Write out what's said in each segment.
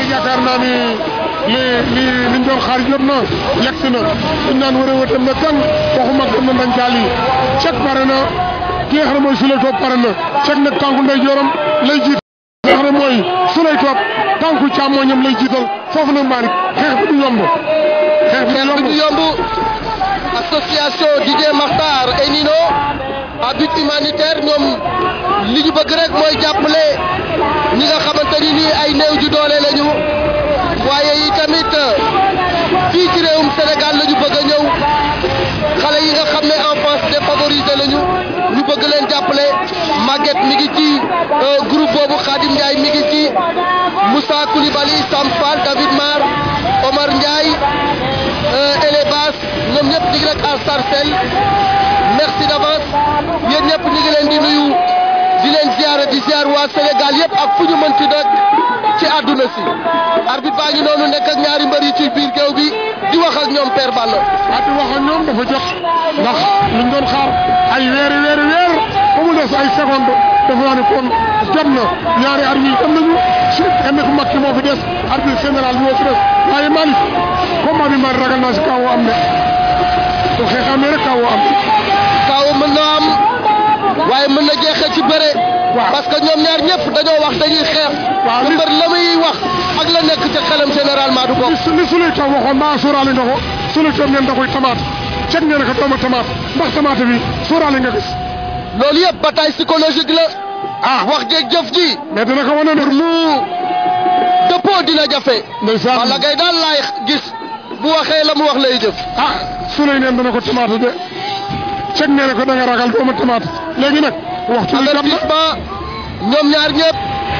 yaakaar naa ni li li liñ doon xaar yëpp na yegg si na liñ naan war a wëtam na kan waxu mag dem na dañ caal yi cek pare na ki nga xam ne mooy Souley Top pare na cek nag tànku ndey jooram lay jiit nga xam ne mooy Souley Top tànku càmmooñam lay jiital foofu nag Malick xeex bi du yomb xeex bi xeex bi du yomb association Didier Makhtar et Nino à but humanitaire ñoom li ñu bëgg rek mooy jàppale ñi nga xamante ni nii ay néew ju doole lañu waaye yi tamit fii ci réewum Sénégal la ñu bëgg a ñëw xale yi nga xam ne enfance défavorisé lañu ñu bëgg leen jàppale Maguette mi ngi ci groupe boobu Khadim Ndiaye mi ngi ci Moussa Koulibaly Sam Fall David Mar Omar Ndiaye Elebas ñoom ñëpp ñu ngi rek à Sarcelles merci d'avance yéen ñëpp ñu ngi leen di nuyu di leen ziar di ziar waa Sénégal yëpp ak fu ñu mënti nag ci àdduna si arbitre baa ngi noonu nekk ak ñaari mbër yi ci biir géew bi di wax ak ñoom Père Balla. ah di wax ak ñoom dafa jot ndax liñ doon xaar ay weeri weeri weer ba mu des ay seconde dafa naa ne kon jot na ñaari arbitre am nañu si kenn ku mag ki moo fi des arbitre général bi moo fi des waaye Malick combat bi Malick ragal naa si kaw am ne bu xeex amee rek kaw am. kaw mën na am waaye mën na jeexee ci bëre. waaw parce que ñoom ñaar ñëpp dañoo wax dañuy xeex. waaw te mbër la muy wax ak la nekk ca xelam généralement du bokk. li li Souley Top waxoon mbaa sóoraale nga ko Souley Top ngeen da koy tamaate ceg ngeen ko dooma tamaate ndax tamaate bi sóoraale nga gis. loolu yëpp bataille psychologique la. ah wax jeeg jëf ji. mais dina ko wane pour mu dëppoo dina jafe. ndeysaan wala ngay daal laay gis bu waxee la mu wax lay jëf. ah Souley neen dana ko tamaate de ceg ngeen ko da nga ragal dooma tamaate léegi nag waxtu bi jot na avertissement ñoom ñaar ñëpp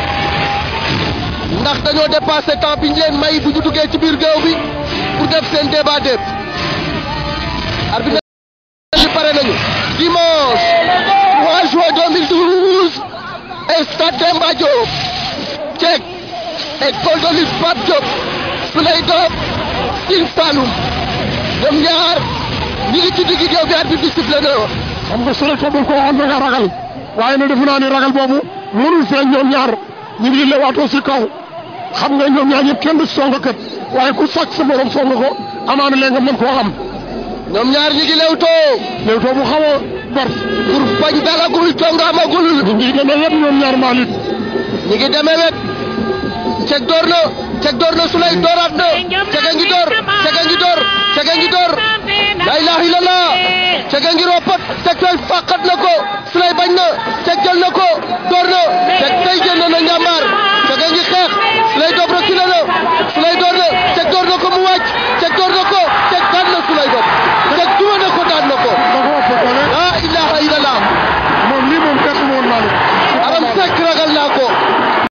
ndax dañoo dépassé temps bi ñu leen may bu ñu duggee ci biir géew bi pour def seen débat déeb arbitre bi pare nañu dimanche 3 juin 2012 stade Demba Diop Cek école de lutte Pape Diop Souley Top Sine Saloum ñoom ñaar ñi ngi ci digg géew bi arbitre bi sifflé na xam nga Souley Top ko waxoon da nga ragal waaye nag defe naa ni ragal boobu mënul feeñ ñoom ñaar ñu ngi lewaatoo si kaw xam nga ñoom ñaar ñëpp kenn du song kat waaye ku sàcc sa morom song ko amaana léegi nga mën koo xam ñoom ñaar ñi ngi lewtoo léewtoo bu xaw a bar pour bañ dalagul jongaamagul ñu ngi demee wet ñoom ñaar Malick ñi ngi demee wet ceg door na ceg door na Souley dooraat na cega ngi door cega ngi door cega ngi door la ilaha illallah cega ngi roppat ceg fay fàqat na ko Souley bañ na ceg jël na ko door na ceg tey génn na njàmbaar cega ngi xeex